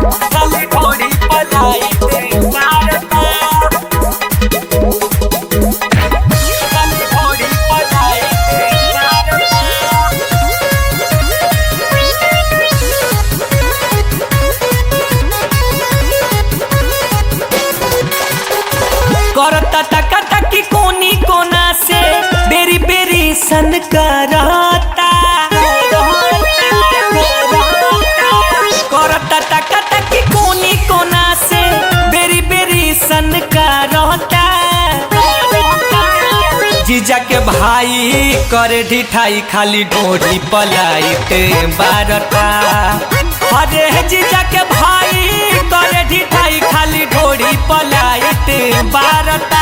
खाली ढोरी पलाइत मारता खाली ढोरी पलाइत मारता करता टका टकी कोनी कोना से बेरी बेरी सन करता करता टका टकी कोनी कोना से बेरी बेरी सन करता जीजा के भाई करे ढिठाई खाली ढोरी पलाइत बारता अरे जीजा के भाई करे ढिठाई खाली ढोरी पलाइत बारता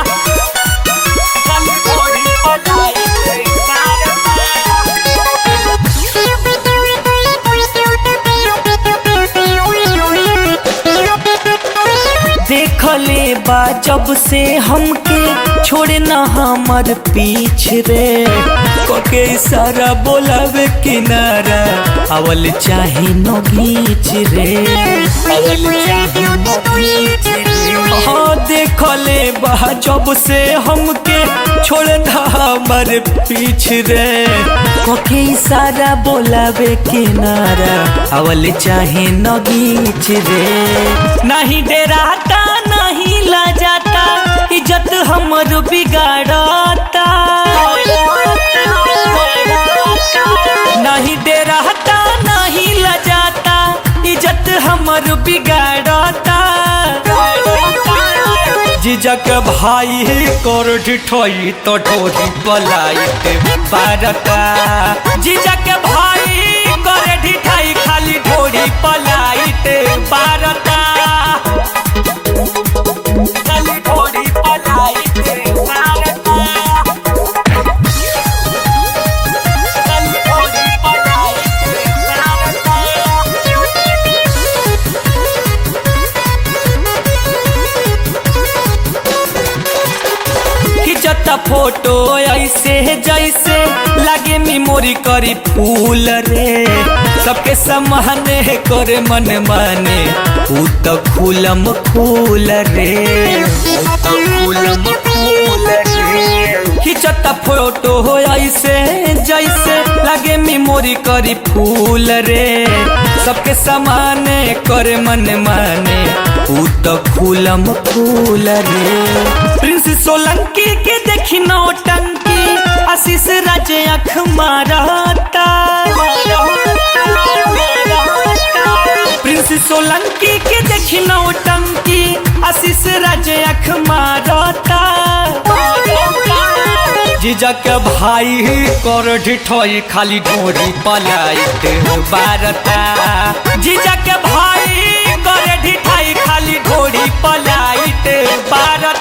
खाली ढोरी पलाइत देखले बा जब से हमके छोड़े न हमर पीछ रे कोके सारा बोलावे किनारा अवल चाहे न घीच रे अवल चाहे न घीच रे हाँ देखले बा जब से हमके छोड़े न हमर पीछ रे कोके सारा बोलावे किनारा अवल चाहे न घीच रे नहीं डराता नहीं लजाता इज्जत हमर बिगाड़ता नहीं डराता नहीं लजाता इज्जत हमर बिगाड़ता जीजक भाई कर ठोई तो ठोरी पलाइत बारता जीजक भाई कर ढिठाई खाली ढोरी पलाइत बारता खाली ढोरी पलाइत बारता खाली ढोरी पलाइत बारता खिंचता फोटो ऐसे जैसे लागे मेमोरी करी फूल रे सबके समाने करे मन माने ऊ तो खुलम फूल रे ऊ तो खुलम फूल रे खिंचता फोटो ऐसे जैसे लागे मेमोरी करी फूल रे सबके समाने करे मन माने ऊ तो खुलम फूल रे प्रिंस सोलंकी के देखी नौटंकी आशीष राज अख मारता प्रिंस सोलंकी के देखी नौटंकी आशीष राज अख मारता जीजा के भाई कर ढिठोई खाली ढोरी पलाइत बारता जीजा के भाई कर ढिठाई खाली ढोरी पलाइत बारता